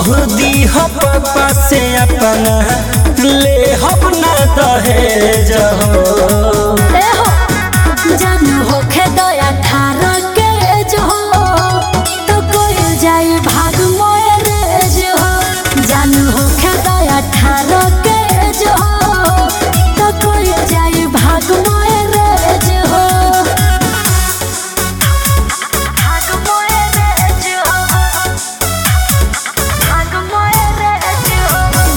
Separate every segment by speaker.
Speaker 1: कह दी हो पापा से अपना ले हम ना दहेज हो
Speaker 2: ए हो जानू होखे दया ठार के जो तो कोई जाई भाग मोरे जो जानू होखे दया ठार के जो तो कोई जाई भाग मोरे जो भाग मोरे जो भाग मोरे जो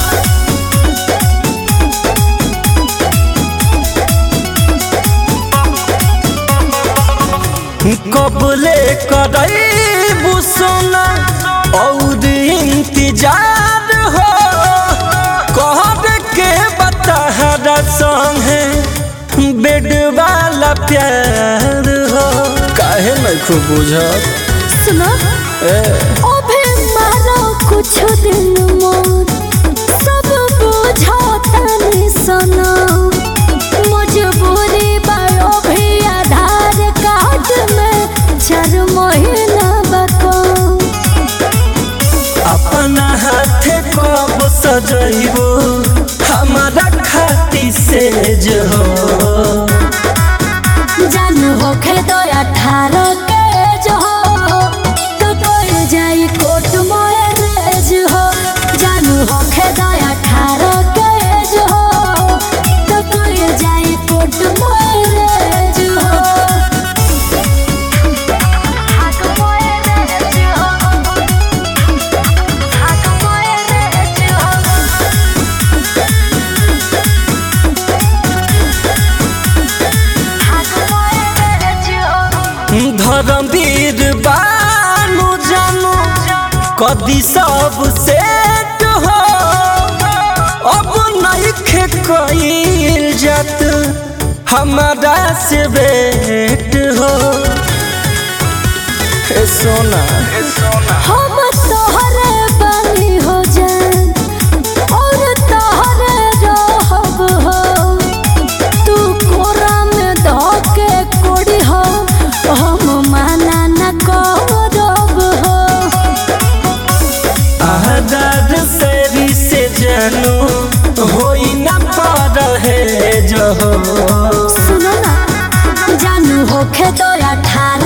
Speaker 1: कबले करबू सोना और इंतजार हो कहब के बतहरा संगे बेड वाला प्यार हो काहे मैं खूब बुझत
Speaker 2: सुनो
Speaker 1: ए
Speaker 2: अभी मारो कुछ दिन मोर सब बुझातनी सुनो मजबूरी बायो भी आधार कार्ड में चार महीना बको
Speaker 1: अपना हाथे कब सजैबो हमारा खाती से जो
Speaker 2: जानू होखे दो अठारह के जो तो कोई जाई कोर्ट मैरेज हो जानू होखे दो अठारह के जो तो कोई जाई कोर्ट मैरेज हो हाथ मैरेज हो हाथ मैरेज हो
Speaker 1: धर्मवीर बानु जानु कदी सब सेट हो अब नइखे कईल जात हमारा से भेट हो हे सोना
Speaker 2: हम तोहरे बनी हो जान और तोहरे रहब हो तू कोरा में धोके कोड़ी हो हम माना न करब हो
Speaker 1: आदर सेरी से जानू होई न पर है जो
Speaker 2: सुनो ना जानू होखे दो अठारह